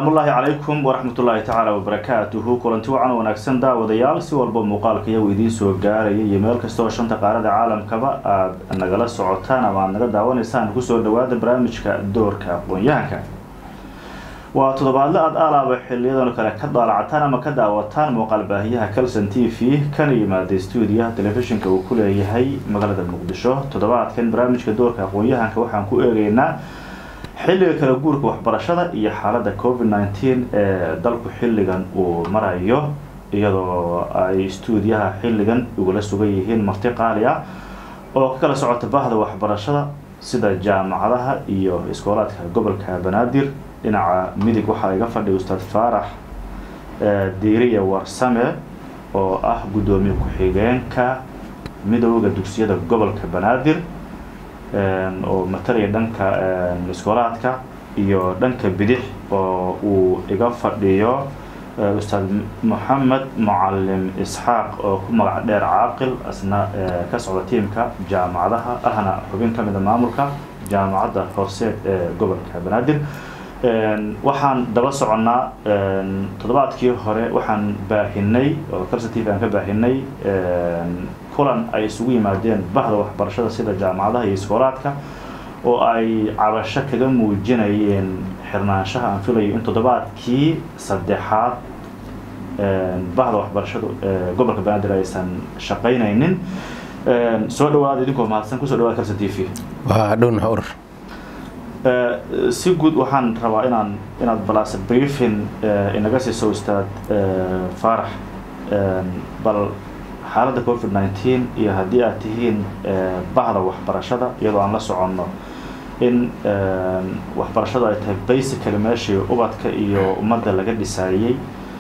salaamullaahi calaykum waraxmatullaahi tacaala wabarakaatuhu kulanti wacan wanaagsan daawadayaal si walba muuqaalka iyagu idiin soo gaaraya iyo meel kasta oo shanta qaarada caalamkaba aada nagala socotaan ama aada naga daawanaysaan kusoo dhawaada barnaamijka doorka aqoon-yahanka waa toddobaadle aada aalaaba xiliyadan kale ka daalacataan ama ka daawataan muuqaal baahiyaha calson t v kana yimaada stuudiyaha telefishinka uu ku leeyahay magaalada muqdisho toddobaadkan barnaamijka doorka aqoon-yahanka waxaan ku eegeynaa xilliga kala guurka waxbarashada iyo xaaladda covid nineteen ee dalku xilligan uu marayo iyadoo ay stuudiyaha xilligan igula sugan yihiin marti qaali ah oo ka kala socota bahda waxbarashada sida jaamacadaha iyo iskoolaadka gobolka banaadir dhinaca midig waxaa iga fadhiya ustaad faarax diiriya warsame oo ah guddoomiye ku-xigeenka midooda dugsiyada gobolka banaadir oo matalaya dhanka iskoolaadka iyo dhanka bidix oo uu iga fadhiyo ustaad moxamed mucalim isxaaq oo ku magac dheer caaqil asna ka socda tiimka jaamacadaha ahna xubin ka mida maamulka jaamacadda horseed ee gobolka banaadir waxaan daba soconnaa toddobaadkii hore waxaan baahinay oo calson t v aan ka baahinay kulan ay isugu yimaadeen bahda waxbarashada sida jaamacadaha iyo iskoolaadka oo ay cabasho kaga muujinayeen xirnaanshaha aan filayo in toddobaadkii saddexaad bahda waxbarashadu gobolka banaadir aysan shaqaynaynin soo dhawaada idinkoo mahadsan kusoo dhawaada calson t v waa dhowna urur si guud waxaan rabaa inaan inaad balaase briefin inaga siiso ustaad faarax bal xaaladda covid nineteen iyo haddii aad tihiin bahda waxbarashada iyadoo aan la soconno in waxbarashadu ay tahay basically meeshii ubadka iyo ummadda laga dhisaayey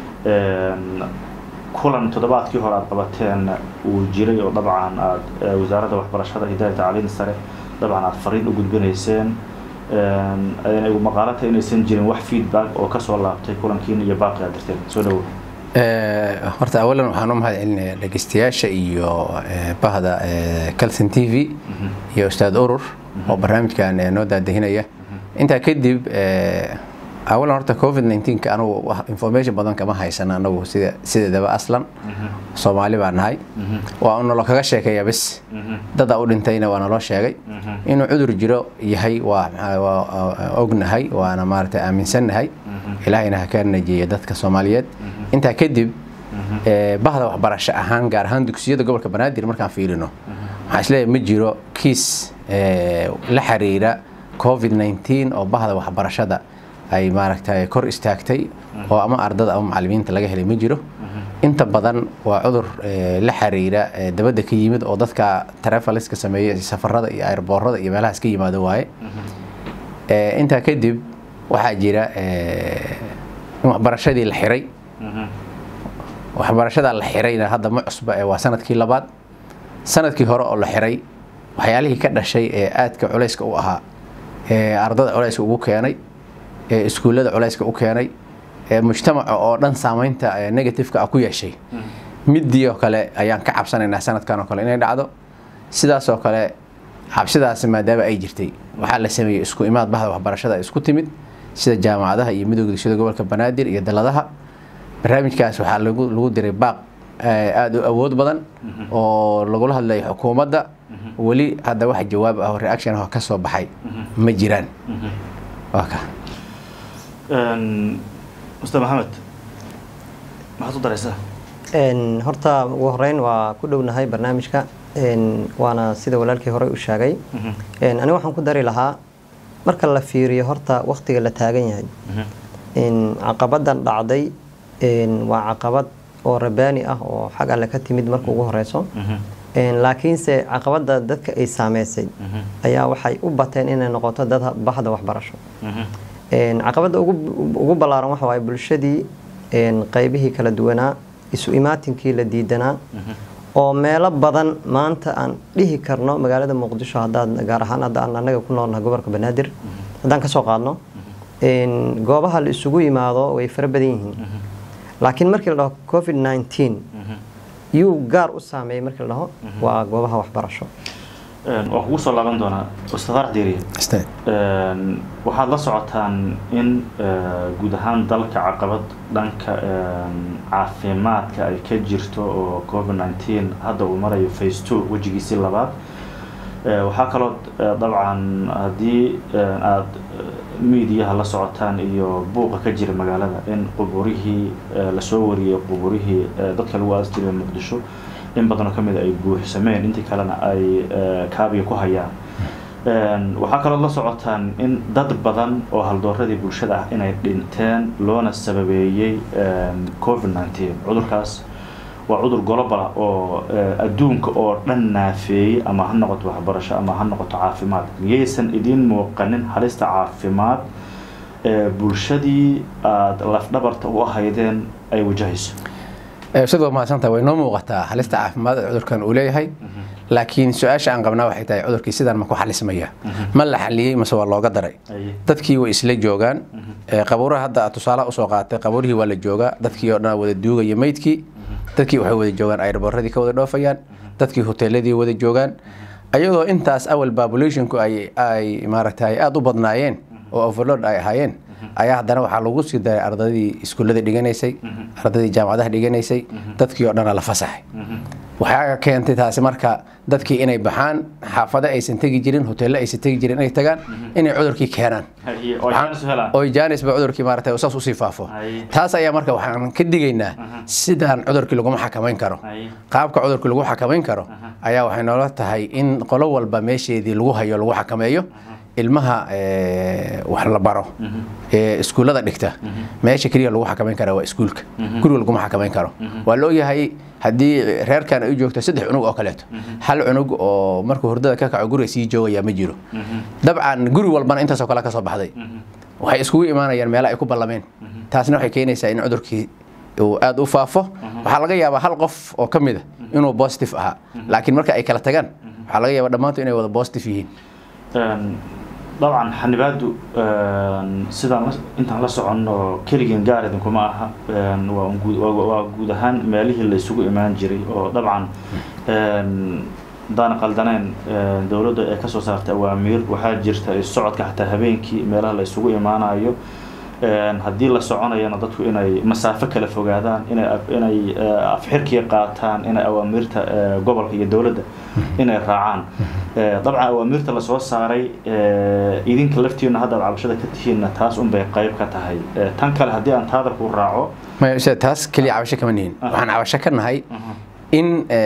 kulan toddobaadkii hore aada qabateen uu jiray oo dabcan aada wasaaradda waxbarashada hidaaya tacliin sare dabcan aada fariin u gudbinayseen ayna igu maqaalata inaysan jirin wax feedback oo kasoo laabtay kulankiina iyo baaqi aad dirteen soo dhawo horta awalan waxaan u mahad celinayaa dhegeystayaasha iyo bahda calson t v iyo ustaad urur oo barnaamijkan noo daadahinaya intaa kadib awalan horta covid nineteenka anugu information badan kama haysan anagu sida sideedaba aslan soomaali baa nahay waa nalo kaga sheekeeya bis dada u dhintayna waa naloo sheegay inuu cudur jiro yahay waa ognahay waana maarata aaminsannahay ilaahayna ha ka najeeya dadka soomaaliyeed intaa kadib bahda waxbarasho ahaan gaar ahaan dugsiyada gobolka banaadir markaan fiirino waxaan isleeyahay ma jiro kiis la xiriira covid nineteen oo bahda waxbarashada ay maaragtay kor istaagtay oo ama ardada ama macalimiinta laga helay ma jiro inta badan waa cudur la xiriira dabadda ka yimid oo dadka trevaliska sameeya safarada iyo airboorada iyo meelahaas ka yimaado waaye intaa kadib waxaa jira in waxbarashadii la xiray waxbarashadaa la xirayna hadda ma cusba ee waa sanadkii labaad sanadkii hore oo la xiray waxyaalihii ka dhashay ee aadka culayska u ahaa ee ardada culayska ugu keenay ee iskuullada culayska u keenay ee mujtamaca oo dhan saamaynta negativeka ah ku yeeshay midii oo kale ayaan ka cabsanaynaa sanadkan oo kale inay dhacdo sidaasoo kale cabsidaasi maadaama ay jirtay waxaa la sameeyey isku imaad bahda waxbarashada isku timid sida jaamacadaha iyo midooda dugsiyada gobolka banaadir iyo daladaha barnaamijkaas waxaa lagu diray baaq aada u awood badan oo lagula hadlayo xukuumadda weli hadda wax jawaab ah oo reaction ah ka soo baxay ma jiraan waa ka ustaad maxamed maxaad u daraysaa horta ugu horeyn waa ku dhownahay barnaamijka waana sida walaalkii hore u sheegay aniga waxaan ku dari lahaa marka la fiiriyo horta waktiga la taagan yahay caqabadan dhacday waa caqabad oo rabaani ah oo xag alle ka timid marka ugu horeyso laakiinse caqabada dadka ay saameysay ayaa waxay u bateen inay noqoto dad bahda waxbarasho caqabada ugu ballaaran waxa waaye bulshadii qeybihii kala duwanaa isu imaatinkii la diidanaa oo meelo badan maanta aan dhihi karno magaalada muqdisho hadaad gaar ahaan hadda aan anaga ku noolnahay gobolka banaadir haddaan kasoo qaadno goobaha la isugu yimaado way fara badan yihiin laakiin markii la dhaho covid nineteen yuu gaar u saameeyey markii la dhaho waa goobaha waxbarasho waa kugu soo laaban doonaa ustaad farax diiriye Ustaad. waxaad la socotaan in guud ahaan dalka caqabad dhanka caafimaadka ay ka jirto oo covid nineteen hadda uu marayo face two wejigiisii labaad waxaa kaloo dabcan haddii aada miidiyaha la socotaan iyo buuqa ka jira magaalada in quburihii lasoo wariyey quburihii dadka lagu aas jiray muqdisho in badanoo kamid ay buuxsameen intii kalena ay kaabiga ku hayaan waxaa kaloo la socotaan in dad badan oo haldooradii bulshada ah inay dhinteen loona sababeeyey covid nineteen cudurkaas waa cudur globala oo adduunka oo dhan naafeeyey ama ha noqoto waxbarasho ama ha noqoto caafimaad miyaysan idiin muuqanin halista caafimaad ee bulshadii aada lafdhabarta u ahaydeen ay wajahayso ustaad waa mahadsantaha way noo muuqataa halista caafimaad ee cudurkan uu leeyahay laakiin su-aasha aan qabnaa waxay tahay cudurkii sidaan ma ku xalismaya ma la xaliyey mase waa looga daray dadkii way isla joogaan qabuuraha hadda aad tusaalaha usoo qaatay qabuurihii waa la joogaa dadkii oo dhan wada duugaya meydkii dadkii waxay wada joogaan airboorradii ka wada dhoofayaan dadkii hoteeladii wada joogaan ayadoo intaas awal populationku ay ay maaragtay aada u badnaayeen oo overload ay ahaayeen ayaa haddana waxaa lagu sii daray ardadii iskuullada dhiganaysay ardadii jaamacadaha dhiganaysay dadkii oo dhana la fasaxay waxaa keentay taasi marka dadkii inay baxaan xaafado aysan tegi jirin hoteello aysan tegi jirin inay tagaan inay cudurkii keenaan oo jaanisba cudurkii maaragtay saas usii faafo taas ayaa marka waxaan ka digaynaa sidaan cudurkii laguma xakamayn karo qaabka cudurkii lagu xakamayn karo ayaa waxay noola tahay in qolo walba meesheedii lagu hayo lagu xakameeyo ilmaha wax la baro ee iskuullada dhigta meesha keliya lagu xakamayn kara waa iskuulka guriga laguma xakamayn karo waa la ogyahay haddii reerkan ay u joogto saddex cunug oo kaleeto hal cunug oo markuu hurdada ka kaco guriga sii joogaya ma jiro dabcan guri walbana intaasoo kale ka soo baxday waxay iskugu imaanayaan meelo ay ku ballameen taasna waxay keenaysaa in cudurkii uu aada u faafo waxaa laga yaabaa hal qof oo ka mid a inuu positive ahaa laakiin marka ay kala tagaan waxaa laga yaabaa dhammaantu inay wada positive yihiin dabcan xanibaadu sidaan intaan la soconno keligeen gaar idinkuma aha waa guud ahaan meelihii la isugu imaan jiray oo dabcan hadaan qaldaneen dowladda ee kasoo saartay awaamiir waxaa jirta socodka xataa habeenkii meelaha la isugu imaanayo haddii la soconayana dadku inay masaafo kala fogaadaan inay inay afxirkii qaataan inay awaamiirta gobolka iyo dowladda inay raacaan dabcan awaamiirta lasoo saaray idinka laftiina haddaad cabashada ka tihiinna taas unbay qayb ka tahay tan kale haddii aan taada ku raaco maya taas keliya cabasho kama nihin waxaan cabasho ka nahay in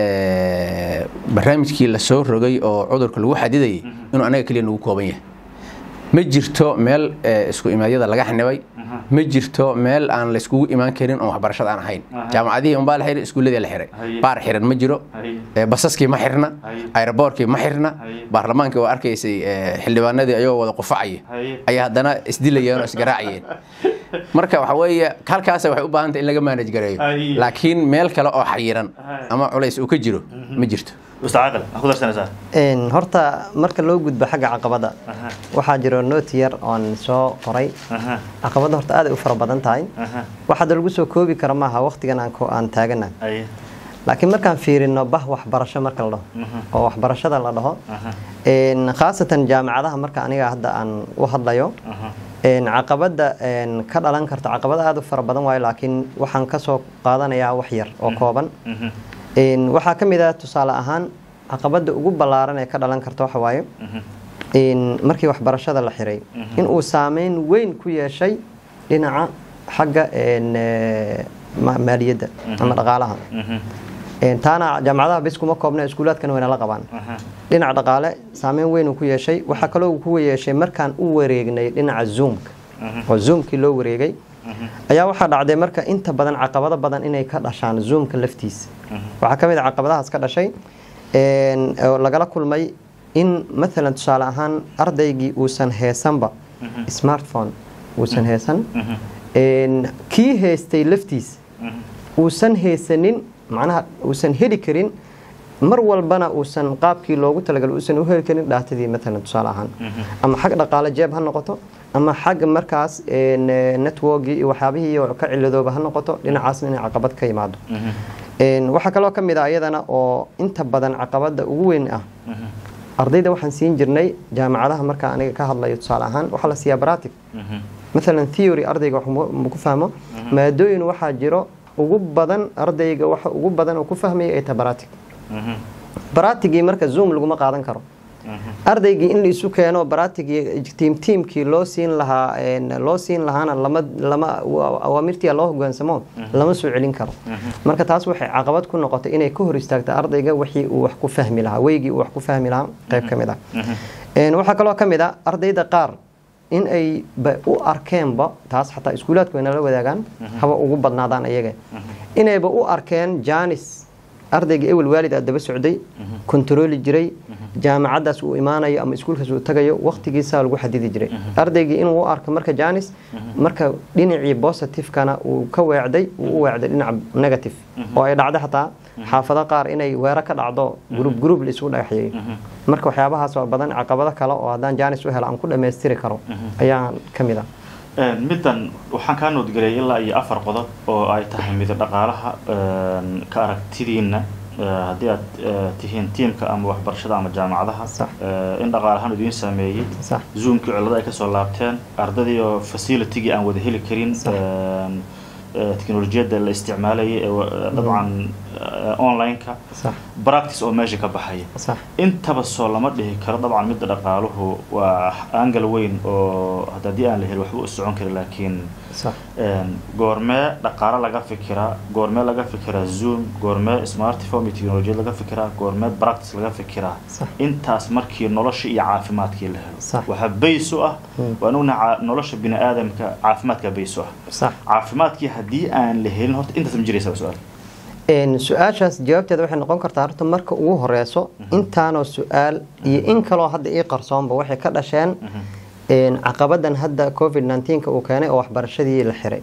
barnaamijkii lasoo rogay oo cudurka lagu xadidayay inuu anaga keliya nagu kooban yahay ma jirto meel isku imaadyada laga xanibay ma jirto meel aan la iskugu imaan karin oon waxbarashada aan ahayn jaamacadihii unbaa la xiray iskuulladii la xiray baar xiran ma jiro basaskii ma xirna aeroboorkii ma xirna baarlamaankii oo arkaysay xildhibaanadii ayagoo wada qufacaya ayaa haddana isdilayeen oo isgaraacayeen marka waxa weeye halkaasa waxay u baahantay in laga maanaj gareeyo laakiin meel kale oo xayiran ama culays uu ka jiro ma jirto horta marka loo gudbo xagga caqabada waxaa jiro nooti yar oon soo qoray caqabada horta aad ay u fara badan tahay waxaada lagu soo koobi kara maaha waqtigan aan taagana laakiin markaan fiirino bah waxbarasho marka la dhaho oo waxbarashada la dhaho khaasatan jaamacadaha marka aniga hadda aan u hadlayo caqabada ka dhalan karta caqabada aad u fara badan waayo laakiin waxaan kasoo qaadanayaa wax yar oo kooban waxaa ka mid ah tusaale ahaan caqabada ugu ballaaran ee ka dhalan karta waxa waaye markii waxbarashada la xiray in uu saameyn weyn ku yeeshay dhinaca xagga maaliyadda ama dhaqaalaha taana jaamacadaha bis kuma koobna iskuulaadkana wayna la qabaan dhinaca dhaqaale saameyn weyn uu ku yeeshay waxaa kaloo uu ku yeeshay markaan u wareegnay dhinaca zoomka oo zoomkii loo wareegay ayaa waxaa dhacday marka inta badan caqabado badan inay ka dhashaan zoomka laftiisa waxaa ka mid a caqabadahaas ka dhashay oo lagala kulmay in maalan tusaale ahaan ardaygii uusan heesanba smartphone uusan heesan kii haystay laftiisa uusan haysanin macnaha uusan heli karin mar walbana uusan qaabkii loogu talagalay uusan u heli karin dhaatadii maalan tusaale ahaan ama xag dhaqaale jeeb ha noqoto ama xag markaas networkii iyo waxyaabihii ka ciladooba ha noqoto dhinacaasna inay caqabad ka yimaado waxaa kaloo ka mid ah iyadana oo inta badan caqabada ugu weyn ah ardayda waxaan siin jirnay jaamacadaha marka aniga ka hadlayo tusaale ahaan waxaa la siiyaa baratic maalan theory ardayga wax ma- ma ku fahmo maadooyin waxaa jiro ugu badan ardayga waxa ugu badan oo ku fahmaya ay tahay baratic baratigii marka zoom laguma qaadan karo ardaygii in la isu keeno baratigii tiim tiimkii loo siin lahaa een, loo siin lahaana lama lama wa- awaamirtii loo hogaansamo lama soo celin karo marka taas waxay caqabad ku noqotay inay ka hor istaagta ardayga wixii uu wax ku fahmi lahaa weygii uu wax ku fahmi lahaa qayb ka mid ah Een, waxaa kaloo ka mid ah ardayda qaar in ay ba u arkeenba taas xataa iskuulaadku wayna la wadaagaan haba ugu badnaadaan ayaga inayba u arkeen janis ardayga ewel waalid aa daba socday kontarooli jiray jaamacadaas uu imaanayo ama iskuulkaas uu tagayo waqtigiisaa lagu xadidi jiray ardaygii inuu u arko marka janis marka dhinacii positivekana uu ka weecday uu u weecday dhinaca negative oo ay dhacdo xataa xaafado qaar inay weero ka dhacdo gruub gruub la isugu dhagaxyeeyo marka waxyaabahaas waa badan caqabado kale oo haddaan janis u helo aan ku dhammaystiri karo ayaa ka mid ah middan waxaan kaa noodgeliyay ilaa iyo afar qodob oo ay tahay midab dhaqaalaha een, ka aragtidiina eh, haddii aad eh, tihiin tiimka ama waxbarashada ama jaamacadaha Sax. eh, in dhaqaalahaan idiin saameeyey sax zoomkii cillado ay kasoo laabteen ardadii oo facilitigii aan wada heli karin Sax. een, eh, teknolojiyadda la isticmaalayay ee wa- dabcan eh, online-ka sax practice oo meesha ka baxaya sax intaba soo lama dhihi karo dabcan midda dhaqaaluhu waa angal weyn oo hadda haddii aan la helin waxba u socon kari laakiin sax een, goormee dhaqaalo laga fikiraa goormee laga fikiraa zoom goormee smartphone iyo teknolojiyad laga fikiraa goormee practice laga fikiraa Sax. intaas markii nolosha iyo caafimaadkii la helo Sax. waxaa bays u ah waan ognahay ca- nolosha bini aadamka caafimaadka bays u ah sax caafimaadkii haddii aan la helin horta intaas ma jiraysa su-aal Een, su-aashaas jawaabteeda waxay noqon kartaa horta marka ugu horeyso intaanoo su-aal iyo in kaloo hadda ii qarsoonba waxay ka dhasheen een, caqabadan hadda covid 19 uu keenay oo waxbarashadii la xiray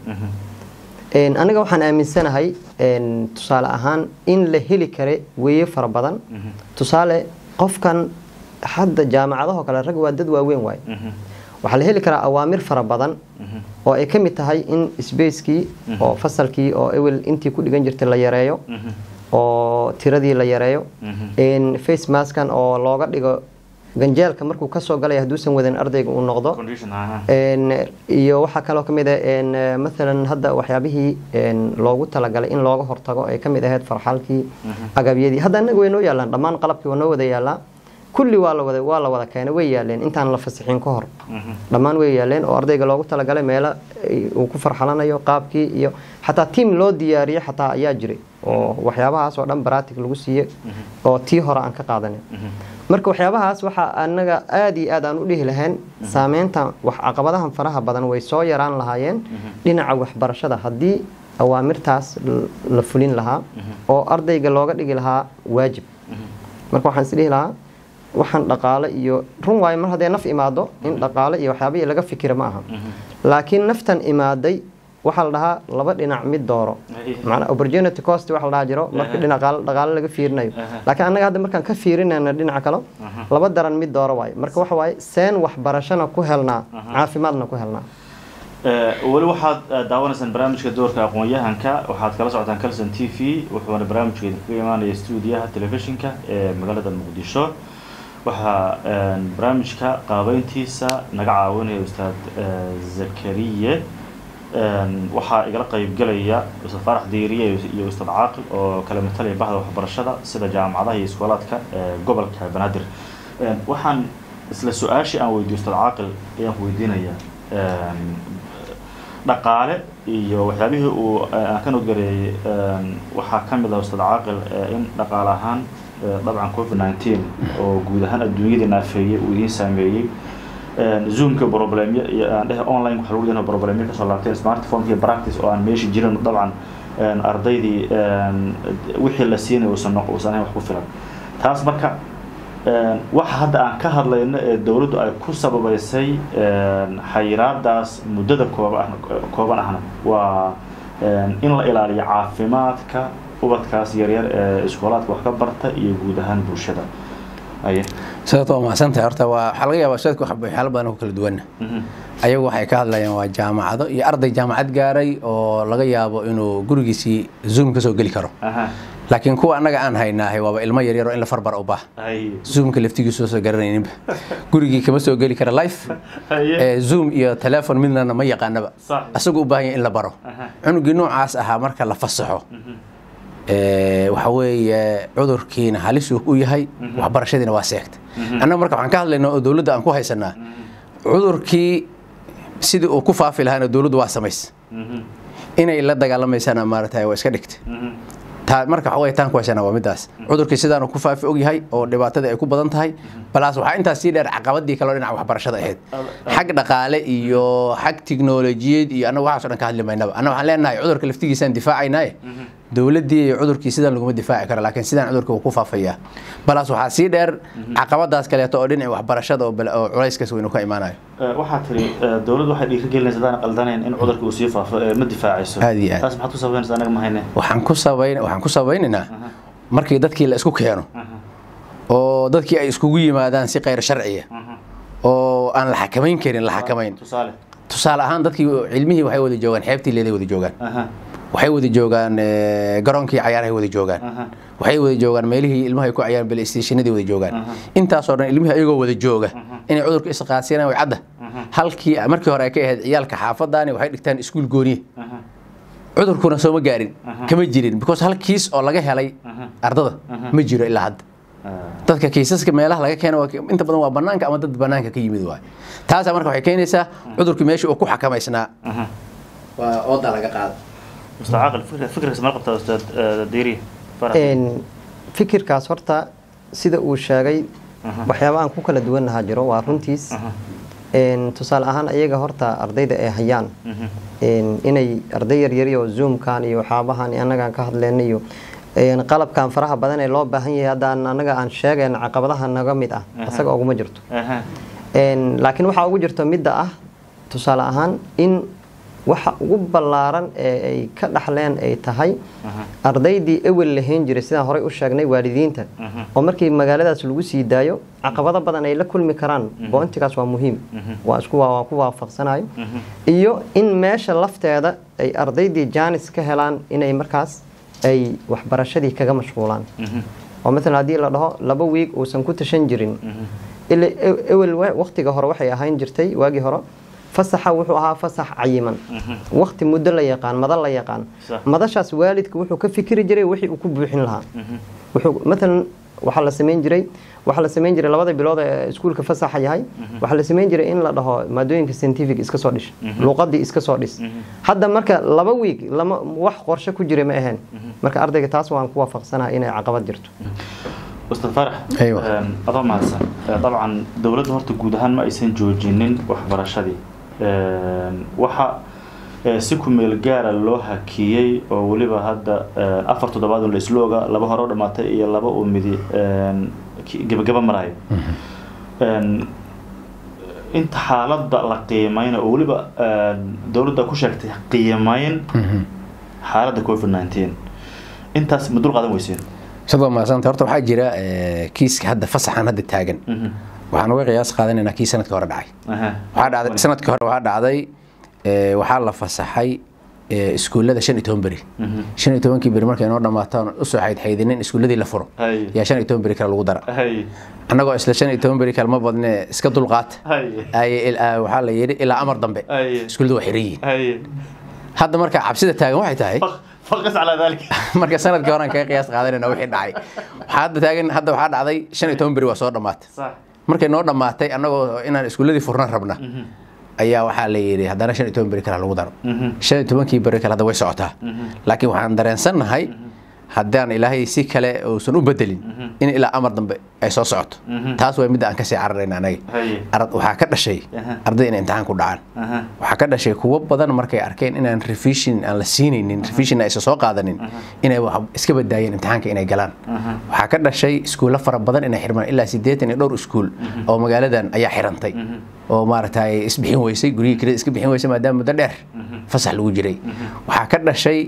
Een, aniga waxaan aaminsanahay een, tusaale ahaan in la heli kara weeye fara badan tusaale qofkan hadda jaamacadahoo kale rag waa dad waaweyn waaye waxaa la heli karaa awaamir fara badan oo ay ka mid tahay in sbacekii oo fasalkii oo ewel intii ku dhigan jirtay la yareeyo oo tiradii la yareeyo in face maskan oo looga dhigo ganjeelka markuu kasoo galaya hadduusan wadan ardayga uu noqdo condition aha Een, iyo waxaa kaloo kamid ah een, eh, maalan hadda waxyaabihii een, loogu talagalay in looga hortago ay kamid ahayd farxalkii agabyadii hadda anaga way noo yaalaan dhammaan qalabkii waa noo wada yaalaa kulli waa la wada waa la wada keenay way yaaleen intaan la fasixin ka hor dhammaan way yaaleen oo ardayga loogu talagalay meelo ay- uu ku farxalanayo qaabkii iyo xataa tiim loo diyaariyey xataa ayaa jiray oo waxyaabahaas oo dhan baratic lagu siiye oo tii hore aan ka qaadanay marka waxyaabahaas waxaa anaga aada iyo aad aan u dhihi lahayn saameynta wax caqabadahan faraha badan way soo yaraan lahaayeen dhinaca waxbarashada haddii awaamirtaas l- la fulin lahaa oo ardayga looga dhigi lahaa waajib marka waxaan is dhihi lahaa waxaan dhaqaale iyo run waayo mar hadday naf imaado in dhaqaale iyo waxyaabihii laga fikira ma aha laakiin naftan imaaday waxaa la dhahaa laba dhinac mid dooro macnaa opportunity cost waxa la dhaha jiro marka dhinac qaal- dhaqaale laga fiirinayo laakiin annaga hadda markaan ka fiirinayna dhinaca kale laba daran mid dooro waayo marka waxa waaye seen waxbarashana ku helnaa caafimaadna ku helnaa Eh, weli waxaad eh, daawanaysaan barnaamijka doorka aqoon-yahanka waxaad kala socotaan calson t v wuxuuna barnaamijka idinkaga imaanaya stuudiyaha telefishinka ee magaalada muqdisho waxaa eh, barnaamijka qaabeyntiisa naga caawinaya ustaad eh, zakariye Eh, waxaa igala qeybgelaya ustaad faarax diiriye iyo ustaad caaqil oo kala matalaya bahda waxbarashada sida jaamacadaha iyo iskoolaadka ee gobolka banaadir Eh, waxaan isla su-aashii aan weydiyo ustaad caaqil ayaan ku weydiinaya dhaqaale iyo waxyaabihii uu eh, aan ka nodgareeyey waxaa ka mid ah ustaad caaqil eh, in dhaqaale ahaan eh, dabcan covid nineteen oo guud ahaan adduunyadii naafeeyey uu idiin saameeyey Een, zoomka problemyo iyo aan dhehe online waxa lagu leeyahay problemyo kasoo laabteen smartphone iyo practice oo aan meesha jirin dabcan een, ardaydii een, wixii la siinay uusan noq- uusan ahayn wax ku filan taas marka een, waxa hadda aan ka hadlayno ee dowladdu ay ku sababeysay een, xayiraadaas muddada kooba kooban ahna waa een, in la ilaaliyo caafimaadka ubadkaas yaryar ee iskoolaadka wax ka barta iyo guud ahaan bulshada aye sababtoo mahadsantahay horta waa waxaa laga yaabaa ustaadku wax waxyaalo badan oo kala duwanna ayagu waxay ka hadlayaan waa jaamacado iyo arday jaamacad gaaray oo laga yaabo inuu gurigiisii zoom ka soo geli karo aha laakiin kuwa annaga aan haynaahay waaba ilmo yaryar oo in la farbar u baaha haye zoomka laftigiisu soo garanayninba gurigii kama soo geli kara life haye ee zoom iyo telefon midnana ma yaqaanaba Sax. asagu u baahan yahay in la baro Aha. cunugii noocaas ahaa marka la fasaxo ee, waxa weeye cudurkiina halis uu u yahay waxbarashadiina waa seegta annaga marka waxaan ka hadlaynaa oo dowladda aan ku haysanaa cudurkii sidii uu ku faafi lahaana dowladdu waa samays inay la dagaalamaysaana maaragtay waa iska dhigta taa marka waxa weeye taan ku haysanaa waa midaas cudurkii sidaanu ku faafi og yahay oo dhibaatadii ay ku badan tahay balaas waxaa intaas sii dheer caqabadii kaloo dhinaca waxbarashada ahayd xag dhaqaale iyo xag tiknolojiyad iyo annaga waxaas oo dhan ka hadli maynaba annaga waxaan leenahay cudurka laftigiisaan difaacaynaaye dowladdii iyo cudurkii sidaan laguma difaaci karo laakiin sidaan cudurka uu ku faafayaa balaas waxaa sii dheer caqabadaas kaleeto oo dhinaca waxbarashada oo bal- oo culayskaas weynu ka imaanayo waxaa tiri dowladdu waxay dhiirigelinaysa hadaan qaldanayn in cudurka uu sii faafo ee ma difaacayso Aad iyo aad. taas maxaad ku sabaynaysa anaga ma hayne waxaan ku sabayn waxaan ku sabaynaynaa markii dadkii la isku keeno oo dadkii ay iskugu yimaadaan si khayr sharciya oo aan la xakamayn karin la xakamayn tusaale tusaale ahaan dadkii cilmihii waxay wada joogaan xeebtii leeday wada joogaan aha waxay wada joogaan eh, garoonkii cayaarahay wada joogaan aha waxay wada joogaan meelihii ilmaha ay ku cayaan balstationadii wada joogaan intaasoo dhan ilmihii ayagoo wada jooga inay cudurka isqaasiyaan way cadda halkii markii hore ay ka ahayd ciyaalka xaafadaani waxay dhigtaan iskuul gooniye aha cudurkuna soo ma gaarin kama jirin because hal kiis oo laga helay ardada ma jiro ilaa hadda dadka kiisaska meelaha laga keeno waa- inta badan waa banaanka ama dad banaanka ka yimid waay taasaa marka waxay keenaysaa cudurkii meeshii uu ku xakamaysnaa aha waa ooda laga qaada mustacaaqil fikr fikirkaas mala qabtaa ustaad eh, diiri farax Een, fikirkaas horta sida uu sheegay waxyaaba aan ku kala duwannahaa jiro waa runtiis Een, tusaale ahaan ayaga horta ardayda ay hayaan een, inay arday yaryari oo zoomkan iyo waxyaabahan iyo annagaan ka hadlayna iyo een, qalabkan faraha badan ee loo baahan yahay haddaan annaga aan sheegayna caqabadaha naga mid ah isaga uguma jirto aha Een, laakiin waxaa ugu jirto midda ah tusaale ahaan in waxa ugu ballaaran ee ay ka dhaxleen ay tahay ardaydii ewel lahayn jiray sidaan horey u sheegnay waalidiinta oo markii magaaladaas lagu sii daayo caqabado badan ay la kulmi karaan boontigaas waa muhiim waa isku waa ku waafaqsanayo iyo in meesha lafteeda ay ardaydii jaanis ka helaan inay markaas ay waxbarashadii kaga mashquulaan oo maalan haddii la dhaho laba wiig uusan ku tashan jirin ila e- ewel wa- waqtiga hore waxay ahayn jirtay waagii hore fasaxa wuxuu ahaa fasax cayiman waqti muddo la yaqaan mada la yaqaan Sax. madashaas waalidka wuxuu ka fikiri jiray wixii uu ku buuxin lahaa wuxuu maalan waxaa la samayn jiray waxaa la samayn jiray labada bilood ee iskuulka fasaxa yahay waxaa la samayn jiray in la dhaho maadooyinka scientific iska soo dhish luqadii iska soo dhis hadda marka laba wiig lama wax qorshe ku jira ma ahayn marka ardayga taas waan ku waafaqsanaha inay caqabad jirto ustaad farax Aywa. een, adoo mahadsan Eh, dabcan dowladda horta guud ahaan ma aysan joojinin waxbarashadii Een, waxa eh, si ku meel gaara loo hakiyey oo weliba hadda eh, afar toddobaad un la isla oga laba hore u dhamaatay iyo laba uu midi een, ki- gebagaba marayo Een, inta xaaladda la qiimayna oo weliba een, dowladda ku sheegtay qiimayn xaaladda covid 19 intaas ma dul qaadan weyseen sidoo maasanta horta waxaa jira eh, kiiska hadda fasaxan hadda taagan Mhm. waxaan uga qiyaas qaadanaynaa kii sanadkii hore dhacay Aha. waxaa dhacday sanadkii hore waxaa dhacday eh, waxaa la fasaxay eh, iskuullada shan iyo toban beri Mhm. shan iyo tobankii beri markay noo dhammaataan usoo xaydxaydinin iskuulladii la furo Hay. yaa shan iyo toban beri kale lagu dara Hay. annagoo isla shan iyo toban beri kale ma badne iska dulqaata Hay. ay il- ah, waxaa la yidhi ilaa amar dambe Hay. iskuulladu waa xiran yihiin Hay. hadda marka cabsida taagan waxay tahay Faq- faqas calaa daalika. marka sanadkii hore aan kaga qiyaas qaadanayna wixii dhacay waxaa hadda taagan hadda waxaa dhacday shan iyo toban beri waa soo dhammaatay Sax. markay noo dhammaatay annagoo inaan iskuulladii furnan rabna ayaa waxaa la yidhi haddana shan iyo toban beri kale lagu daro Mhm. shan iyo tobankii beri kale hadda way socotaa laakiin waxaan dareensannahay haddaan ilaahay si kale uusan u bedelin in ilaa amar dambe ay soo socoto taas waa midda aan kasii cararayna anaga Hay. Ar- waxaa ka dhashay Aha. arday inay imtixaan ku dhacaan Aha. waxaa ka dhashay kuwo badan markay arkeen inaan revision aan la siinaynin revision aysan soo qaadanin inay wax iska badaayeen imtixaanka inay galaan waxaa ka dhashay iskuulo fara badan inay xirmaan ilaa siddeetan iyo dhowr iskuul oo magaaladan ayaa xirantay oo maaragtay isbixin weysay guryihii kirada iska bixin weysay maadaama muddo dheer fasax lagu jiray waxaa ka dhashay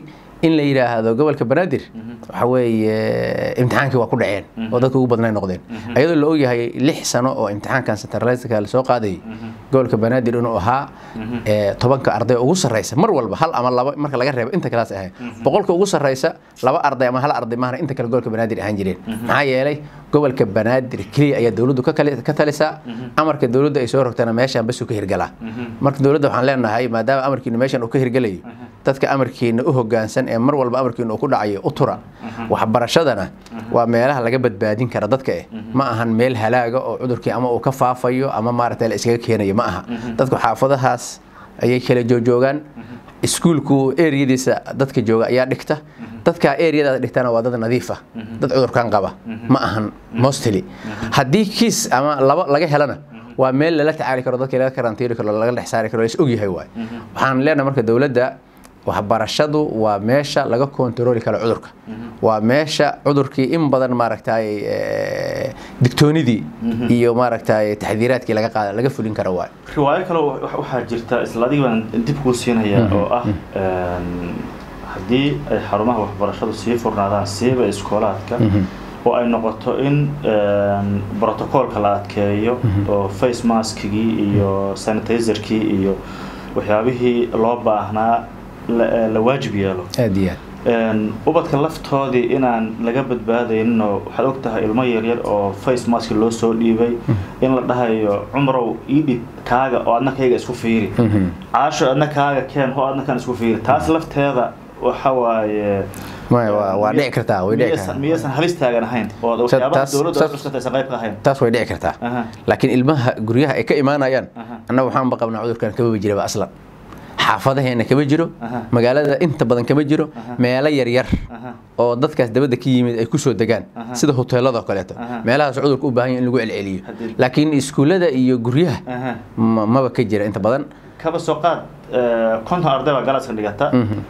in la yidhaahdo gobolka banaadir waxa weeye imtixaankii waa ku dhaceen oo dadka ugu badnay noqdeen ayadoo la ogyahay lix sano oo imtixaankan centraliska lasoo qaadayay gobolka banaadir inuu ahaa ee, tobanka arday ugu sarreysa mar walba hal ama laba marka laga reebo inta kalaas ahayd boqolka ugu sarreysa laba arday ama hal arday maahna inta kale gobolka banaadir ahaan jireen maxaa yeelay gobolka banaadir keliya ayaa dowladdu ka kali- ka talisaa amarka dowladda ay soo rogtana meeshaan basuu ka hirgalaa marka dowladda waxaan leenahay maadaama amarkiina meeshan uu ka hirgelayo dadka amarkiina u hogaansan ee mar walba amarkiina uu ku dhacayo u tura waxbarashadana waa meelaha laga badbaadin kara dadka eh ma ahan meel halaaga oo cudurkii ama uu ka faafayo ama maaragtay la iskaga keenayo ma aha dadku xaafadahaas ayay kala joojoogaan iskuulku eriyadiisa dadka jooga ayaa dhigta dadka eriyadaas dhigtana waa dad nadiif ah dad cudurkan qaba ma ahan mostly haddii kiis ama laba laga helana waa meel lala tacaali karo dadka laga karantiiri karo laga dhex saari karo la is ogyahay waay waxaan leenahay marka dowladda waxbarashadu waa meesha laga kontarooli karo cudurka waa meesha cudurkii in badan maaragtay eh, digtoonidii iyo maaragtay taxdiiraadkii laga qaada laga fulin kara waay riwaayo kale wa- waxaa jirta isla adiga baan dib kuu siinaya oo ah een, haddii ay xarumaha waxbarashadu sii furnaadaan siiba iskoolaadka oo ay noqoto in een, brotocoolka la adkeeyo oo face maskigii iyo sanitizerkii iyo waxyaabihii loo baahnaa la la waajib yeelo aad iyo aad Een, ubadka laftoodii inaan laga badbaadayninoo waxaad og tahay ilmo yaryar oo face mask loo soo dhiibay in la dhahayo cumrow ii dhib kaaga oo adna kayga isku fiiri caasho adna kaaga keen ho adna kan isku fiiri taas lafteeda waxa waaye Maya, waa- waa dhici kartaa way dhici miyaysan- kartaa miyaysan halis taagan ahayn oo waxyaabaha taas- dowladda taas- cuskata aysan qayb ka ahayn taas way dhici kartaa Aha. laakiin ilmaha guryaha ay ka imaanayaan Aha. annaga waxaanba qabnaa cudurkan kamaba jiraba aslan xaafadaheena kama jiro Aha. magaalada inta badan kama jiro meelo yaryar Aha. oo dadkaas dabadda ka yimid ay kusoo degaan Aha. sida hoteelada oo kaleeto Aha. meelahaas cudurka u baahan yahay in lagu celceliyo Haddii- laakiin iskuullada iyo guryaha Aha. ma- maba ka jira inta badan kaba soo qaad eh, konton arday baa galaaska dhigata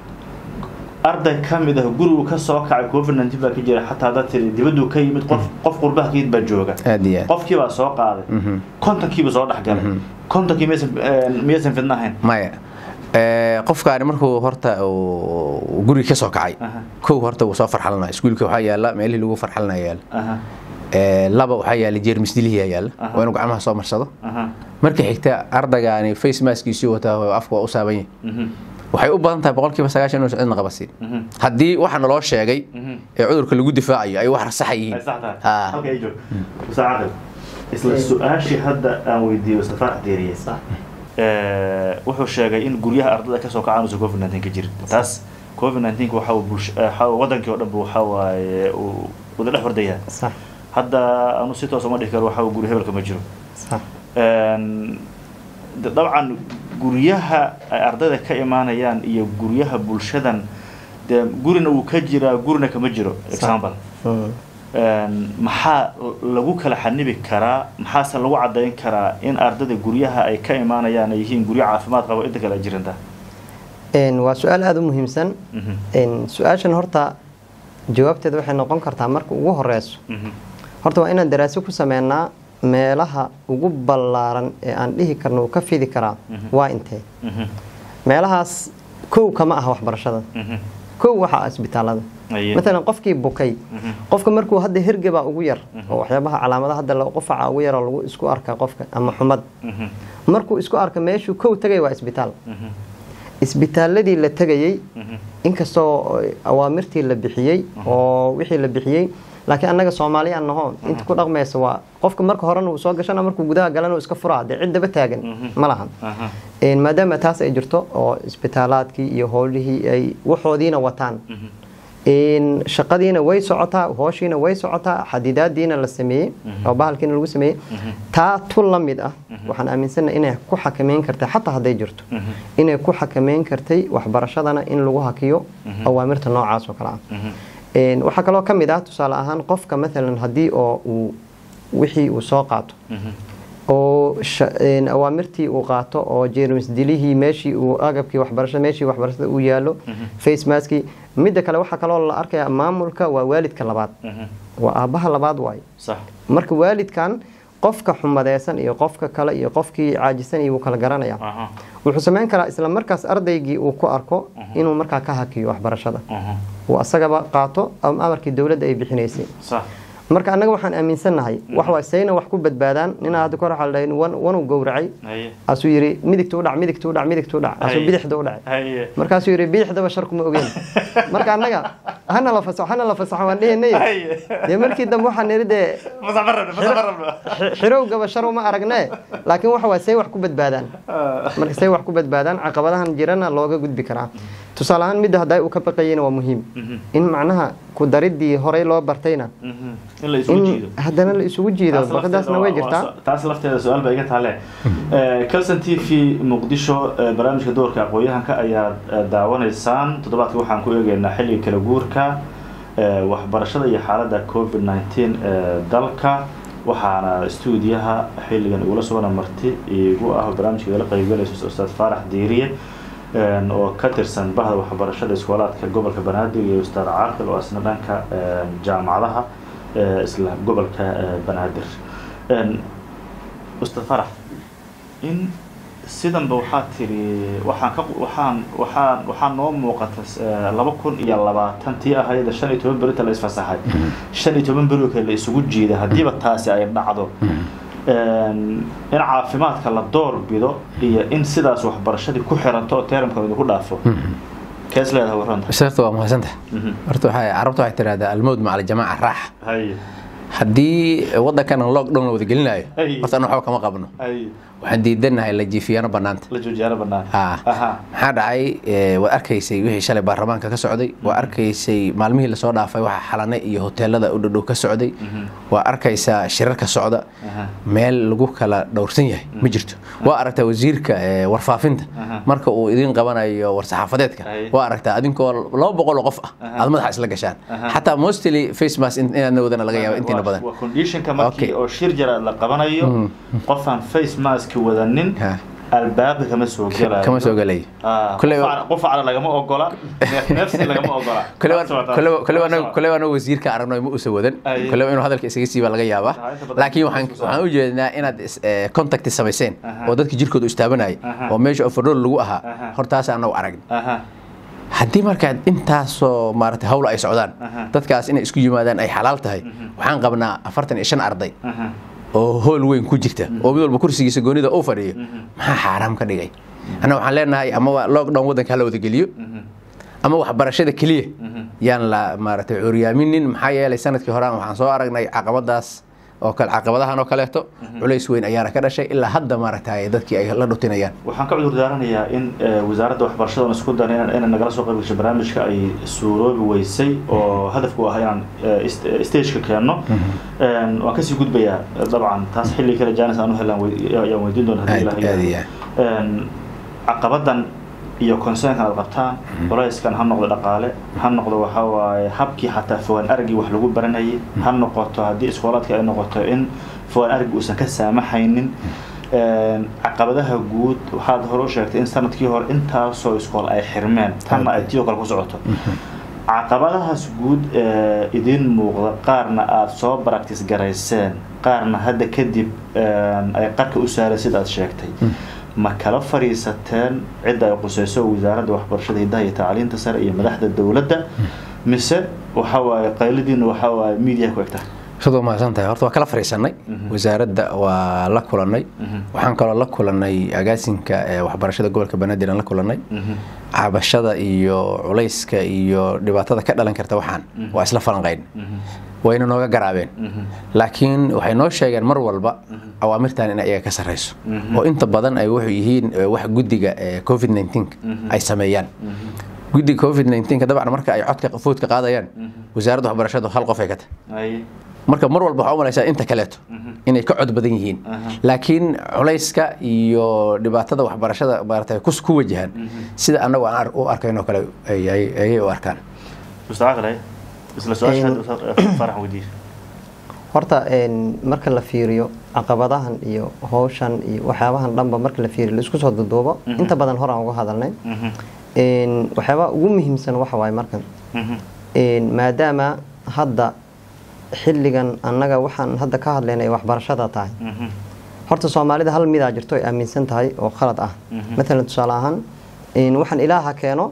arday ka mid ah gurigu ka soo kacay covid 19 baa ka jira xataa haddaad tiri dibaduu ka yimid qof qof qurbaha ka yimid baa jooga aad iyo aad qofkii baa soo qaaday kontonkiiba soo dhex galay kontonkii miyaysan eh, miyaysan fidna ahayn maya Eh, qofkaani markuu horta uu guriga ka soo kacay Aha. kow horta wuu soo farxalanaya iskuulka waxaa yaala meelihii lagu farxalanaya yaala aha Eh, laba waxaa yaala jeermis dilihii yaala Aha. waa inuu gacmaha soo marsado aha marka xigta ardagaani face maskiisii wataa oo afka waa u saaban yahay mhm waxay u badan tahay boqolkiiba sagaashan inuusan cidna qabasiin mhm haddii waxa naloo sheegay mhm ee cudurka lagu difaacayo ay wax saxa yihiin ay sax tahay Ah. halka ay joog musaacada isla su-aashii hadda aan weydiiyey mustafa xdeeriye Eh, wuxuu sheegay in guryaha ardada kasoo kacaan uusan covid 19 ka jirin taas covid 19 waxa uu bulsh eh, waxa uu wadankii oo dhan bu waxa waaye uu wada dhex hordayaa sax hadda anu si toos uma dhihi karo waxa uu guri hebelka ma jiro sax Een, de- dabcan guryaha ay ardayda ka imaanayaan iyo guryaha bulshadan dee gurina wuu ka jiraa gurina kama jiro example Mm. Een, maxaa lagu kala xanibi karaa maxaase lagu cadayn karaa in ardayda guryaha ay ka imaanayaan ay yihiin guryo caafimaad qabo inta kale ay jiranta Een, waa su-aal aada u muhiimsan Mhm, Een, su-aashan horta jawaabteeda waxay noqon kartaa marka ugu horeyso mhm, horta waa inaan daraaso ku sameynaa meelaha ugu ballaaran ee aan dhihi karno uu ka fidi karaa waa intee mhm, meelahaas kow kama aha waxbarashada mhm. kow waxa ah isbitaalada Aye. maalan qofkii bukay Mhm. qofka markuu hadda hergeba ugu yar oo waxyaabaha calaamadaha hadda la- qufaca ugu yaroo lagu isku arka qofka ama xumad Mhm, markuu isku arka meeshuu kow tagay waa isbitaal mhm, isbitaaladii la tegayey mhm. inkastoo awaamirtii la bixiyey oo wixii la bixiyey laakiin annaga soomaaliya naho inta ku dhaqmaysa waa qofka marka horena uu soo gashana markuu gudaha galana uu iska furaa dee ciddaba taagan ma lahan Aha. Een, maadaama taas ay jirto oo isbitaalaadkii iyo howlihii ay waxoodiina wataan Een, shaqadiina way socotaa hooshiina way socotaa xadidaadiina la sameeyey oo bahalkiina lagu sameeyey taa tu la mid ah waxaan aaminsanahay inay ku xakameyn kartay xataa hadday jirto inay ku xakameyn kartay waxbarashadana in lagu hakiyo awaamirta noocaas oo kale ah Een, waxaa kaloo ka mid ah tusaale ahaan qofka maalan haddii oo uu wixii uu soo qaato oo sha- een, awaamirtii uu qaato oo jeermis dilihii meeshii uu agabkii waxbarashada meeshii waxbarashada uu yaalo face maskii midda kale waxaa kaloo la arkayaa maamulka waa waalidka labaad Mhm. waa aabbaha labaad waaye sax marka waalidkan qofka xumadeysan iyo qofka kale iyo qofkii caajisan iyo wuu kala garanaya aha wuxuu samayn karaa isla markaas ardaygii uu ku arko inuu markaa ka hakiyo waxbarashada aha uu asagaba qaato ama amarkii dowladda ay bixinaysay sax marka annaga waxaan aaminsannahay wax waa sayna wax ku badbaadaan ninaa hadda kor waxaa la dhahay wan wanuu gowracay haye asuu yidhi midigta u dhac midigta u dhac midigta u dhac asuu Ay. bidixda u dhacay haye markaasuu yidhi bidixdaba sharkuma ogeen marka annaga hana la fasaxo hana la fasaxo waan dhihinay haye dee markii dambe waxaan nidhi dee masax marabna masax marabna xi- xirowgaba shar uma aragne laakiin waxa waa say wax ku badbaadaan marka say wax ku badbaadaan caqabadahan jirana looga gudbi karaa tusaale ahaan midda hadday uu ka baqayeyna waa muhiim in macnaha ku daridii horey loo bartayna Mhm. in la isugu jiido in haddana la isugu jiido Taas baqadaasna way lafteeda waa- jirtaa waa- taas lafteeda su-aal baa iga taale calson t v muqdisho eh, barnaamijka doorka aqooyahanka ayaad eh, daawanaysaan toddobaadka waxaan ku eegeynaa xilliga kala guurka eh, waxbarashada iyo xaaladda covid 19 ee dalka waxaana stuudiyaha xilligan igula sugana marti igu ah barnaamijka igala qaybgalayso ustaad faarax diiriye een, oo ka tirsan bahda waxbarashada iskoolaadka gobolka banaadir iyo ustaad caaqil oo asna dhanka een, jaamacadaha ee, isla gobolka ee, banaadir Een, ustaad farax in sidanba waxaa tiri waxaan ka waxaan waxaan waxaa noo muuqata eh, laba kun iyo labaatan tii ahayd shan iyo toban berinta la isfasaxay shan iyo toban beri oo kale la isugu jiiday haddiiba taasi ay dhacdo een, in caafimaadka la door bido iyo in sidaas waxbarashadii ku xiranto oo teeramka idinku dhaafo kees leedahay warranta sarta waa mahadsantaha horta waxay carabta waxay tidhahdaa almowd maca aljamaaca raaxa hay haddii waddankan lockdown la wada gelinayo Ay. horta an waxba kama qabno hay waxaan diidanahay la jiifiyaano bannaanta la joojiyaana bannaan Ha. aha maxaa dhacay eh, waad arkaysay wixii shalay baarlamaanka ka socday waa arkaysay maalmihii lasoo dhaafay waxa xalane iyo hoteelada u dhadhow ka socday waa arkaysaa shirarka socda aha meel lagu kala dhowrsan yahay ma jirto waa aragtaa wasiirka eh, warfaafinta Aha. marka uu idin qabanayo war-saxaafadeedka Ay. waa aragtaa adinkoo laba boqol oo qof ah Aha. aad madaxa isla gashaan Aha. xataa mostly face mask in- inaadna wadana laga yaaba intiina Waa- badan waa conditionka markii Okay. oo shir jaraad la qabanayo qofaan face mask wadanin Ha. albaabka kama soo gelayo kama soo gelayo Ah, Kule- qufac- qufacna lagama ogola neef- neefsi lagama ogola kole waana wasiirka aragno ma usa wadan Ay. kole inuu hadalka isaga siiba laga yaabaa Ah, inta badan laakiin waxaan isku soo- waxaan u jeednaa inaad is- eh, contact samayseen Aha. oo dadka jirkooda u istaabanayay Aha. oo meesha overall lagu ahaa Aha. hortaas anagu aragn aha haddii markaa intaasoo maarata hawla ay socdaan Aha. dadkaas inay isku yimaadaan ay xalaal tahay waxaan qabnaa afartan iyo shan arday aha oo hool weyn ku jirta oo mid walba kursigiisa goonida uu fadhiyo maxaa xaaraam ka dhigay anna waxaan leenahay ama waa lockdown waddanka hala wada geliyo ama waxbarashada keliya yaan la maaragtay curyaaminin maxaa yeelay sanadkii horaan waxaan soo aragnay caqabadaas oo kale caqabadahan oo kaleeto culays weyn ayaana ka dhashay ilaa hadda maaragtay dadkii ay la dhutinayaan waxaan ka cudur daaranayaa in eh, wasaaradda waxbarashada isku dan inay nagala soo qayb gasho barnaamijka ay suuroobi weysay oo hadafku ah inaan eh, ist- eh, stageka keenno Een, waan kasii gudbayaa eh, dabcan taas xilli kale jaanis aan u helaan wey- ayaan weydiin doona haddii Aad- ilaah aad yidhaahdo. iyo Een, caqabadan iyo concernkan aad qabtaan culayskan ha noqdo dhaqaale ha noqdo waxaa waaye habkii xataa fogaan aragii wax lagu baranayay ha noqoto haddii iskoolaadka ay noqoto in fogaan aragii uusan ka saamaxaynin Een, caqabadaha guud waxaad hore u sheegtay in sanadkii hore intaasoo iskool ay xirmeen tanna ay tii oo kale ku socoto caqabadahaas guud ee idiin muuqda qaarna aada soo practice garayseen qaarna hadda kadib een, ay qarka u saareen sida aad sheegtay ma kala fadhiisateen cidda ay quseyso wasaaradda waxbarashada hidaha iyo tacliinta sare iyo madaxda dowladda mise waxa waaye qayladiina waxa waaye media ku egta sidoo mahadsan tahay horta waa kala fariisanay wasaaradda waa la kulanay waxaan kaloo la kulanay agaasinka ee waxbarashada gobolka banaadir aan la kulanay cabashada iyo culayska iyo dhibaatada ka dhalan karta waxaan waa isla falanqayn wayna nooga garaabeen laakiin waxay noo sheegeen mar walba awaamirtan in iyaga ka sarreyso oo inta badan ay wuxuu yihiin eh, wax guddiga eh, covid 19 ay sameeyaan guddiga covid 19 dabcan marka ay codka foodka qaadayaan wasaaradda waxbarashadu hal qof ay ka tahay Ay, marka mar walba waxaa u malaysaa inta kaleeto inay ka cod badan yihiin laakiin culayska iyo dhibaatada waxbarashada maarata ku ku wajahan sida annagu aan ar- u arkayn oo kale ay- ay- ayay u arkaan mustaqbal ay isla su-aasha farax weydiiyo horta een, marka la fiiriyo caqabadahan iyo howshan iyo waxyaabahan dhanba marka la fiiriyo laisku soo duduubo inta badan hor aan uga hadalnay Een, waxyaabaha ugu muhiimsan waxa waaye markan Een, maadaama hadda xilligan annaga waxaan hadda ka hadlaynay waxbarashada tahay Mhm. horta soomaalida hal midaa jirto ay aaminsan tahay oo khalad ah matalan tusaale ahaan in waxaan ilaaha keeno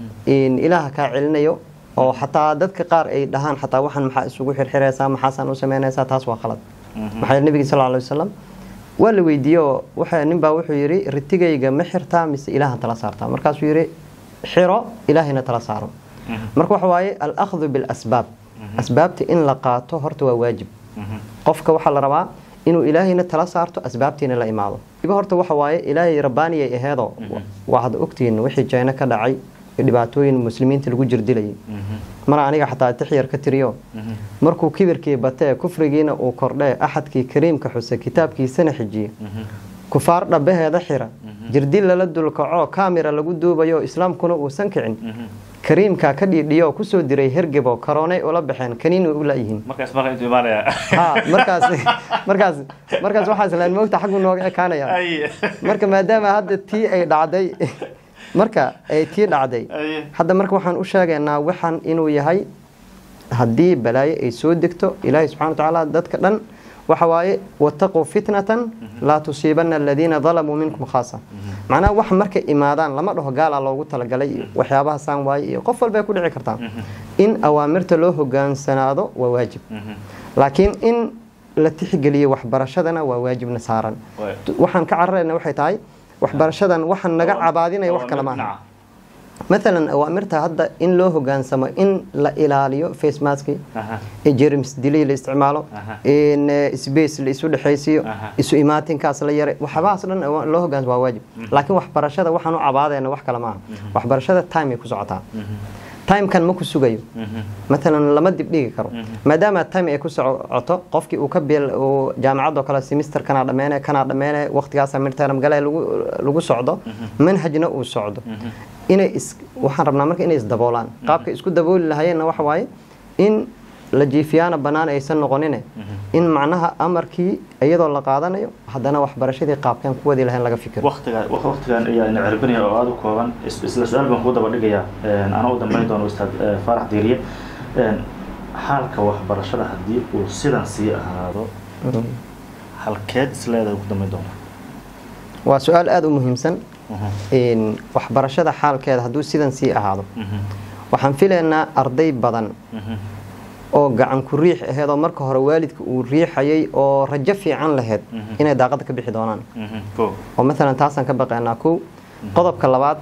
in ilaaha kaa celinayo oo xataa dadka qaar ay dhahaan xataa waxaan maxaa isugu xirxiraysaa maxaasaan u samaynaysaa taas waa khalad maxaa yeele nabiga sal lla alay wasalam waa la weydiiyey oo waxa nin baa wuxuu yidhi ritigayga ma xirtaa mise ilaahan tala saartaa markaasuu yidhi xiro ilaahayna tala saaro marka waxa waaye al-akhdu bilasbaab asbaabta in la qaato horta waa waajib qofka waxaa la rabaa inuu ilaahayna tala saarto asbaabtiina la imaado iba horta waxa waaye ilaahay rabbaaniyay aheedoo waa hadda ogtihiin wixii jayno ka dhacay iyo dhibaatooyin muslimiinta lagu jirdilayay mar aniga xataa tixyar ka tiriyo markuu kibirkii batee kufrigiina uu kordhee axadkii kariimka xuse kitaabkiisana xijiye kufaar dhabaheeda xira jirdil lala dulkaco kamira lagu duubayo islaamkuna uusan kicin kariimkaa ka dhiidhiyo kusoo diray hergebo karoonay ula baxeen kaniin way u laayihiin markaas marka intuu imaanaya ha markaas markaas markaas waxaa islaan moogta xaggu nooga ekaanaya Ay. marka maadaama hadda tii ay dhacday marka ay tii dhacday Ay. hadda marka waxaan u sheegaynaa waxaan inuu yahay haddii balaayo ay soo degto ilaahay subxana wa tacaala dadka dhan waxa waaye wataquu fitnatan laa tusiibana aladiina dalamuu minkum khaasa macnaha wax markay imaadaan lama dhaho gaalaa loogu talagalay iyo waxyaabaha saan waaye iyo qof walbay ku dhici kartaa in awaamirta loo hogaansanaado waa waajib laakiin in la tixgeliyo waxbarashadana waa waajibna saaran Waay. waxaan ka cararayna waxay tahay waxbarashadan waxaan naga cabaadinaya wax kale maaha maalan awaamirta hadda in loo hogaansamo in la ilaaliyo face maski Aha. jerms dilay la isticmaalo Aha. in eh, space la isu dhexaysiiyo Aha. isu imaatinkaas la yaray waxyaabahaas dhan awa- loo hogaansamo waa waajib laakiin waxbarashada waxaan u cabaadayna wax kale maaha waxbarashada time ay ku socotaa timekan ma ku sugayo matalan lama dibdhigi karo maadaama time ay ku socoto qofkii uu ka bil uu jaamacadoo kale semester kanaa dhammeene kanaa dhammeene waqtigaasa midterm gale lagu lagu socdo manhajna uu socdo inay is waxaan rabnaa marka inay isdaboolaan qaabka isku dabooli lahayeenna waxa waaye in la jiifiyaana bannaan aysan noqonine in macnaha amarkii iyadoo la qaadanayo haddana waxbarashadii qaabkan ku wadi lahayn laga fikiro waqtiga waqtigan ayaa ina cirbinaya oo aada u kooban is- isla su-aal baan kuu daba dhigayaa anaa u dambeyn doono ustaad eh, faarax diiriye Een, xaalka waxbarashada haddii uu sidan sii ahaado halkeed isleedahay ku dambeyn doona waa su-aal aada u muhiimsan in waxbarashada xaalkeeda hadduu sidan sii ahaado waxaan filaynaa arday badan oo gacan ku riix aheed oo marka hore waalidka uu riixayay oo rajo fiican laheyd inay daaqada ka bixi doonaan ko oo maalan taasaan ka baqaynaa kow qodobka labaad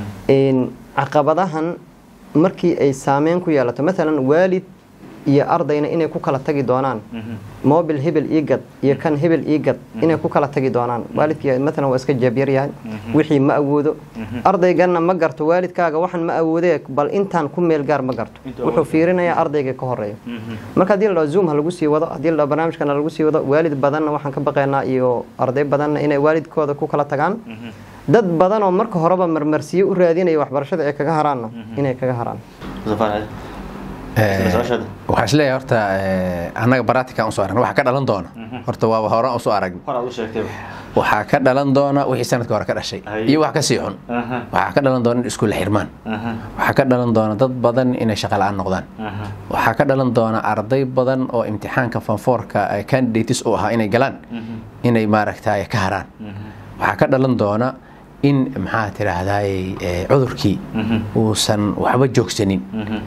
in caqabadahan markii ay saameyn ku yeelato maalan waalid iyo ardayna inay ku kala tagi doonaan mobil hebel ii gad iyo kan hebel ii gad inay ku kala tagi doonaan waalidkii maalan waa iska jeebyar yahay wixii ma awoodo ardayganna ma garto waalidkaaga waxaan ma awoodee bal intaan ku meel gaar ma garto Inta wuxuu fiirinayaa ardayga ka horeeya marka haddii la dhaho zoom ha lagu sii wado haddii la dhaho barnaamijkan ha lagu sii wado waalid badanna waxaan ka baqaynaa iyo arday badanna inay waalidkooda ku kala tagaan dad badan oo marka horeba marmarsiyo u raadinaya waxbarashada ay kaga haraanna inay kaga haraan Zafar, isla su-aashaada waxaa isleeyahay horta eh, annaga baratikan usoo aragna waxaa ka dhalan doona horta waaba horaan usoo arag hor aad u sheegtay waxaa ka dhalan doona wixii sanadka hore ka dhashay Ay. iyo wax ka sii xun Aha, waxaa ka dhalan doona in iskuulla xirmaan aha, waxaa ka dhalan doona dad badan inay shaqa la-aan noqdaan aha. waxaa ka dhalan doona arday badan oo imtixaanka fanfoorka ee candidates u ahaa inay galaan inay maaragtay ka haraan waxaa ka dhalan doona in maxaa tiraahdaay eh, cudurkii uusan waxba joogsanin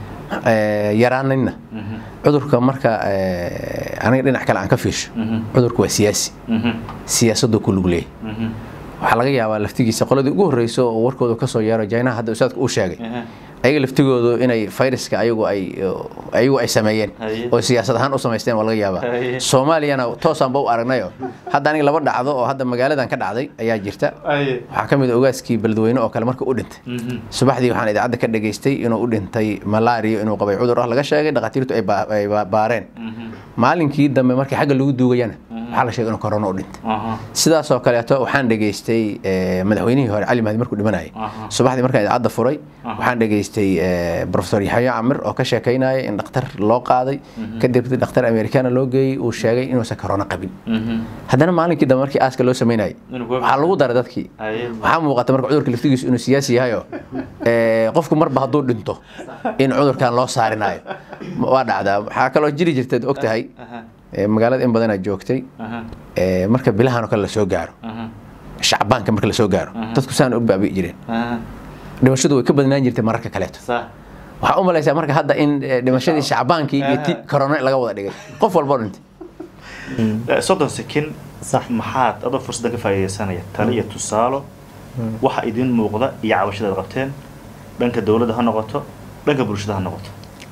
eh, yaraanina cudurka marka eh, aniga dhinac kale aan ka fiirsho cudurku waa siyaasi siyaasaduu ku lug leeyahy waxaa laga yaabaa laftigiisa qoladii ugu horreyso oo warkooda kasoo yeero jaynaha hadda ustaadka uu sheegay ayaga laftigoodu inay fayraska ayagu ay ayagu ay sameeyeen Haye. oo siyaasad ahaan u samaysteen waa laga yaabaa Haye. soomaaliyana toosaanba u aragnayo hadda aniga laba dhacdo oo hadda magaaladan ka dhacday ayaa jirta waxaa ka mid a ogaaskii beledweyne oo kale marka u dhintay subaxdii waxaan idaacadda ka dhageystay inuu u dhintay malaria inuu qabay cudur ah laga sheegay dhakhaatiirtu ay baa- ay baa- baareen maalinkii dambe markii xagga lagu duugayana waxaa la sheegay inuu corona u dhintay sidaasoo kaleeto waxaan dhegaystay eh, madaxweynihii hore cali mahdi markuu dhimanayay Aha. subaxdii markaan idaacadda furay waxaan dhegaystay eh, professor yaxya camir oo ka sheekaynaya in dhakhtar loo qaaday kadib dhakhtar americana loo geeyey uu sheegay inuusan corona qabin haddana maalinkii dambe markii aaska loo samaynayay Inuu ku- waxaa lagu daray dadkii Haye. waxaa muuqata marka cudurka laftigiisu inuu siyaasi yahayo eh, qofku marba hadduu dhinto in cudurkan loo saarinayo waa dhacdaa waxaa kaloo jiri jirtaad og tahay ee, magaalada in badanaa joogtay ee, marka bilahan oo kale lasoo gaaro shacbaanka marka lasoo gaaro dadku saan u baabi'i jireen dhimashadu way ka badnaan jirtay mararka kaleeto waxaa u malaysaa marka hadda in eh, dhimashadii shacbaankii iyo ti corona laga wada dhigay qof walboo dhintay soddon sekin Sax. maxaad adoo fursadda ka faa'iidaysanaya tale iyo tusaalo waxa idin muuqda iyo cabashadaad qabteen dhanka dowladda ha noqoto dhanka bulshada ha noqoto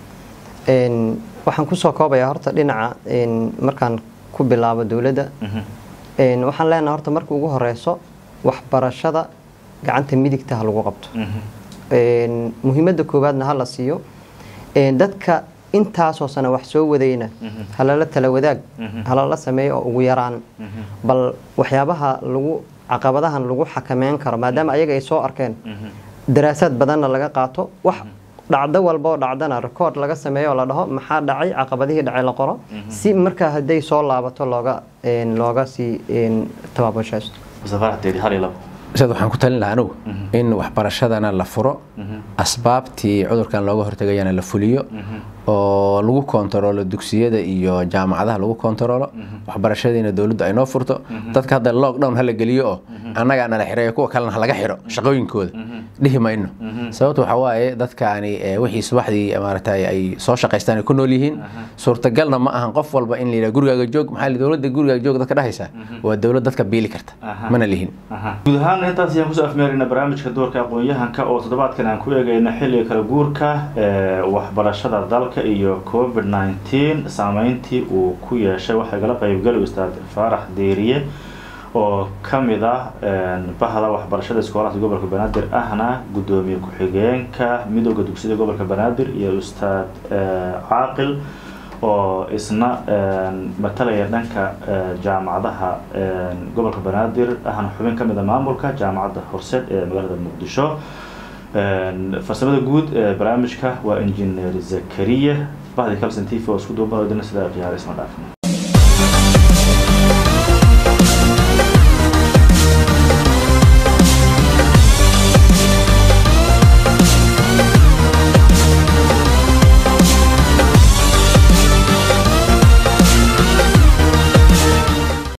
Een, waxaan kusoo koobayaa horta dhinaca een, markaan ku bilaabo dowladda een, waxaan leenahay horta marka ugu horeyso waxbarashada gacanta midigta ha lagu qabto Een, muhiimadda koowaadna ha la siiyo Een, dadka intaasoo sane wax soo wadayna halala tala wadaag halala sameeyo oo ugu yaraan bal waxyaabaha lagu caqabadahan lagu xakameyn karo maadaama ayaga ay soo arkeen daraasaad badanna laga qaato wax dhacdo walba oo dhacdana record laga sameeyo oo la dhaho maxaa dhacay caqabadihii dhacay la qoro si markaa hadday soo laabato looga een, looga sii een, tabaabashaysto mustafaxdeedi hal iyo labo sidaad waxaan ku talin lahaa anugu in waxbarashadana la furo asbaabtii cudurkan looga hortagayana la fuliyo oo lagu kontaroolo dugsiyada iyo jaamacadaha lagu kontaroolo waxbarashadiina dowladdu ay noo furto dadka hadda lockdown hala geliyo oo annagaa nala xireeyo kuwa kalena halaga xiro shaqooyinkooda dhihi mayno sababta waxaa waaye dadkaani eh, wixii subaxdii maaragtay ay soo shaqaystaan ay ku nool yihiin suurtagalna ma ahan qof walba in la yidhaha gurigaaga joog maxaa la yidhi, dowladda gurigaaga joog dadka dhahaysaa waa dowlad dadka biili karta Aha. mana lihin guud ahaan intaas ayaan kusoo afmeerayna barnaamijka doorka aqoon-yahanka oo toddobaadkan aan ku eegayna xilliga kala guurka ee waxbarashada dalka iyo covid 19 saameyntii uu ku yeeshay waxaa igala qaybgali ustaad faarax deeriye oo ka mid ah een, bahda waxbarashada iskoolaadka gobolka banaadir ahna guddoomiye ku-xigeenka midooda dugsiyada gobolka banaadir iyo ustaad ee, caaqil oo isna een, matalaya dhanka ee, jaamacadaha een, gobolka banaadir ahna xubin ka mid a maamulka jaamacadda horseed ee magaalada muqdisho Een, farsamada guud ee barnaamijka waa injineer zakariya bahdi calson t v oo isku duuban oo dina sida ciyaar isma dhaafin